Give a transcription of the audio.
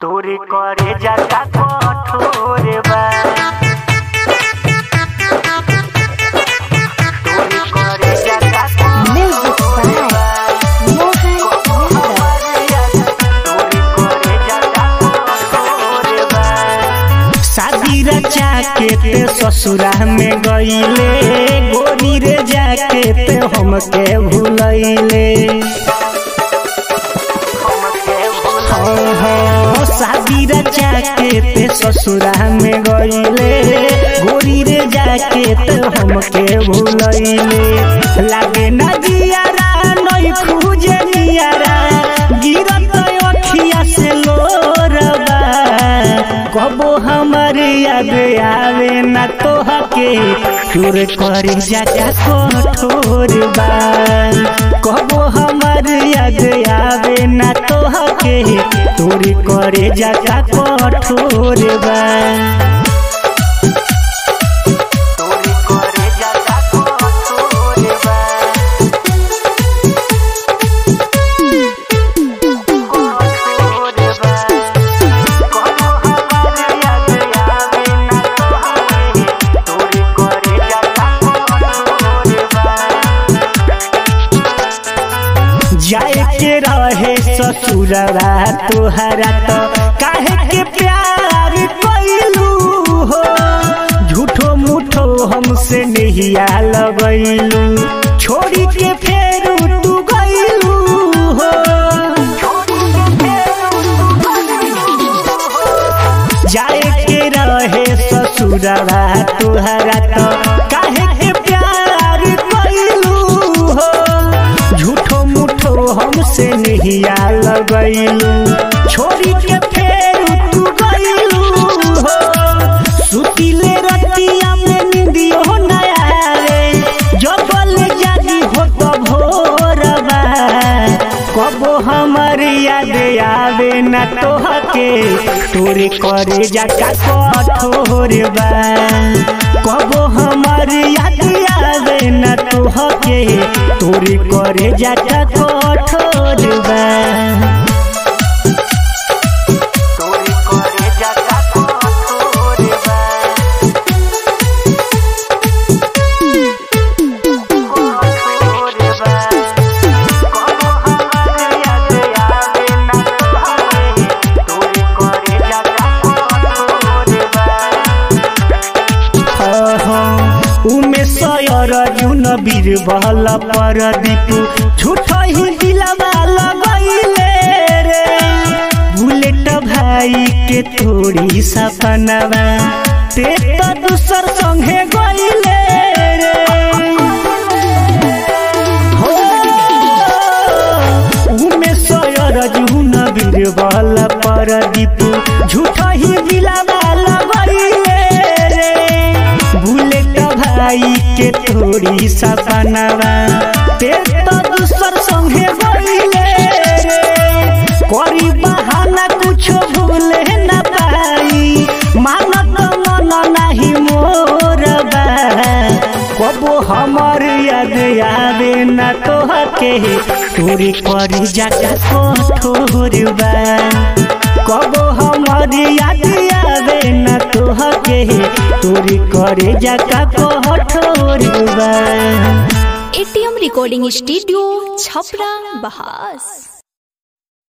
तोरी करे जाता कठोर बा तोरी करे जाता Music कठोर बा Mohan Yadav. तोरी करे जाता कठोर बा शादी रचा के ते ससुरा में गईले गोरी रे जाके ते हमके भूलैले हमके भूल हाँ, हाँ, शादी रचा के ते ससुरा में गईले गोरी रे जाके ते हमके भूलैले लागे ना जियारा नई खूजे नियारा गिरत अखिया से लोरबा कबो हमर याद आवे ना तोहके चोर करे जाता कठोर बा कबो हमर याद आवे ना तोहके चोर करे जाता कठोर बा तोरी करे जाता कठोर बा कठोर बा कबो हमार याद आवे ना तोहके तोरी करे जाता कठोर बा जाए के रहे ससुरवा तोहरा तो काहे के प्यार कैलू हो झूठो मूठो हमसे नहिया लगैलू छोड़ी के फेर तू गैलू हो जाए के रहे ससुरवा तोहरा तो काहे के प्यार कैलू हो झूठो मूठो हमसे नहिया लगैलू छोड़ी के फेर तू गैलू हो सुतिले रतिया में निंदियो न आवे जबल जागी हो तो भोरबा कबो हमर याद आवे न तोहके तोरे करे जाका कठोर बा कबो हमर याद आवे न तोहके तोरे करे जाका कठोर बा तोरी करे जाता कठोर बा कठोर बा कबो हमार याद आवे ना तोहके तोरी करे जाता कठोर बा उमे सयर जुन बीरबल पर दीपू झूठ ही दिलवा लगैले रे बुलेट भाई के थोड़ी सपनवा ते तो दूसर संगे गईले रे हो उमे सयर जुन बीरबल पर दीपू झूठ ही दिलवा लगैले रे बुलेट भाई के थोड़ी सपनवा ते तो दूसर संगे गईले रे करी बहाना कुछो भूले न पाई मानत मन नाही मोर बा कबो हमर याद आवे न तोहके तोरी करी जाता कठोर बा कबो हमर याद आवे न तोहके तोरी करे जाता कठोर बा एटीएम रिकॉर्डिंग स्टूडियो छपरा बहास